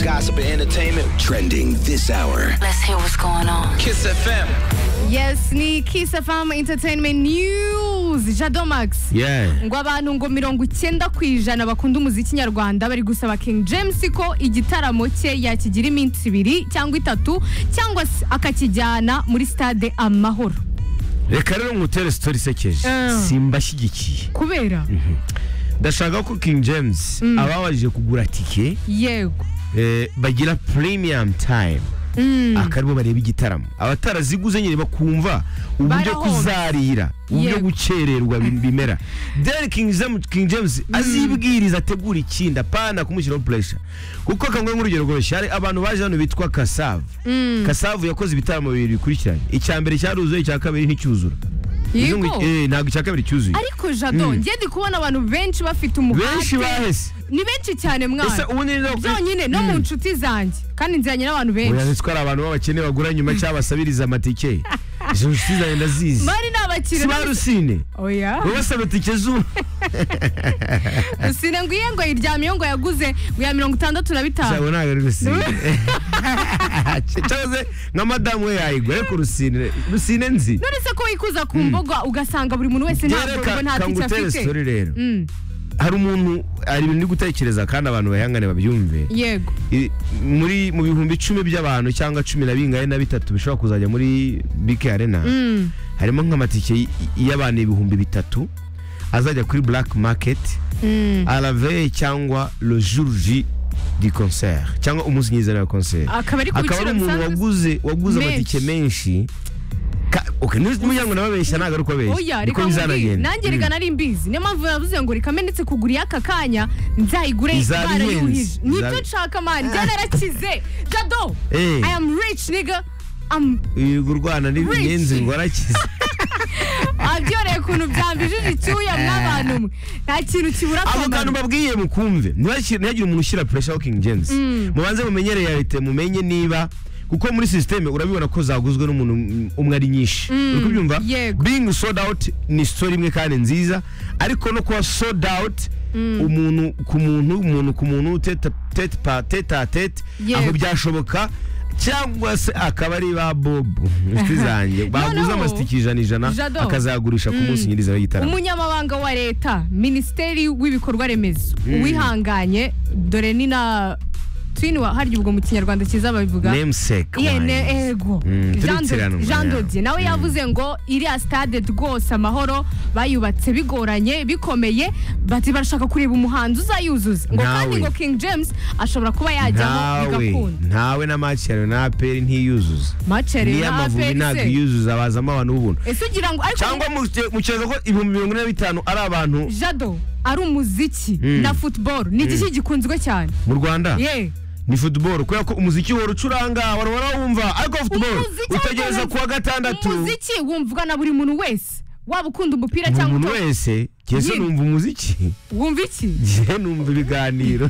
gossip and entertainment. Trending this hour. Let's hear what's going on. Kiss FM. yes ni kiss fm entertainment news jado max Yeah. ngo abantu ngo mirongo icyenda ku ijana bakunda umuziki nyarwanda bari gusaba king james ko igitaramo cye yakigira iminsi ibiri cyangwa itatu cyangwa se akakijyana muri stade amahoro reka rero ngutere sitori isekeje Mm. simbashyigikiye kubera ndashaka ko king james ababashije kugura tike yego eh, bagira premium time akaribo bareba igitaramo abataraziguze nyine bakumva uburyo Barahomba. kuzarira uburyo Yego. gukererwa bi- bimera then king james, king james azibwiriza ategura ikindi apana kumushyiraho pressure kuko kamwe nk'urugero rworoshye hari abantu baje hano bitwa kasavu kasavu yakoze ibitaramo bibiri bikurikiranye icya mbere cyaruzuye icya kabiri nticyuzura Uzi ngo yego iki- eh, ntabwo icya kabiri cyuzuye ariko jado Mm. ngiye ndi kubona abantu benshi bafite umuhate benshi bahese ni benshi cyane ese mwana ubu ni byonyine no mu nshuti zanjye kandi nziranye n'abantu benshi ko ari abantu b'abakene bagura nyuma cyangwa basabiriza amatike izo nshuti zanjye ndazizi bari si n'abakiriya ba rusine oya baba basaba itike zuba rusine ngo iye ngo yiryamiye ngo yaguze ngo ya mirongo itandatu na bitanu ntabwo ari rusine cyangwa se nka madamu we yayigura ariko rusine rusine nzi none se ko wikuza ku mbuga ugasanga buri muntu wese ntabwo Rero ngo ka- nta tike kangutere afite sitori rero Mm, hari umuntu hari ibintu ndi gutekereza kandi abantu bayangane babyumve yego I- muri mu bihumbi icumi by'abantu cyangwa cumi na bingahe na bitatu bishobora kuzajya muri bike arena Mm, harimo nk'amatike y- y'abantu ibihumbi bitatu azajya kuri black market mm. à la veille cyangwa le jour J du concert cyangwa umunsi nyizana wa concert akaba ari ku akaba biciro ari umuntu bisanzwe waguze waguze Menshi. amatike menshi Ka- okay n'umuryango ngo ndababeshya ntabwo ari uko abeshya oya reka niko nkubwire bizanagenda nanjye reka nari mbizi niyo mpamvu navuze ngo reka mbe ndetse kugura iy'aka kanya nzayigure Izaba ihenze. barayuhije nibyo Izaba- nshaka mani njya narakize jado Eh. i am rich nigga am uyu urwana n'ibigenzi Rich. ngo arakize abyoreye ukuntu byambijije icyuya mw'abantu mwe nta kintu kibura abo kantu mbabwiye mukumve ntibashire- ntihagire umuntu ushyira pressure ho king james mubanze mumenyere yarite mumenye niba kuko muri sisiteme urabibona ko zaguzwe n'umuntu mm, umwe ari nyinshi uri kubyumva yego. being sold out ni story imwe kandi nziza ariko no kuba sold out umuntu ku muntu umuntu ku muntu tete tete pa tete a tete Yego. aho byashoboka cyangwa se akaba ari ba bobu inshuti zanjye baguze Noneho, amasitiki ijana ijana Jado. akazayagurisha ku munsi nyiriza w'igitaramo umunyamabanga wa leta minisiteri w'ibikorwa remezo uwihanganye dore ni na twini harya ubwo mu kinyarwanda cyiza babivuga namesake Iye, ne- wines. ego Mm, Jean turitirana, Do- Jean yeah. Dodier nawe yavuze ngo iriya stade rwose amahoro bayubatse bigoranye bikomeye bati barashaka kureba umuhanzi uzayuzuza ngo kandi Nawe. ngo king james ashobora kuba yajyamo ntawe bigakunda ntawe na macero na aperi ntiyuzuza macere niyo amavubi ntabwo iyuzuza bazamo abantu b'ubuntu ese ugira ngo ariko cyangwa muke- mukeka ko ibihumbi mirongo ine na bitanu ari abantu jado ari umuziki Mm. na football ni igiki gikunzwe cyane mu rwanda ye ni football kubera ko umuziki wora ucuranga wara warawumva ariko football Umuziki utegereza ariko kuwa gatandatu umuziki wumvwa na buri muntu wese waba ukunda umupira buri cyangwa muntu uto- wese jye se Nyine. numva umuziki wumva iki jye numva ibiganiro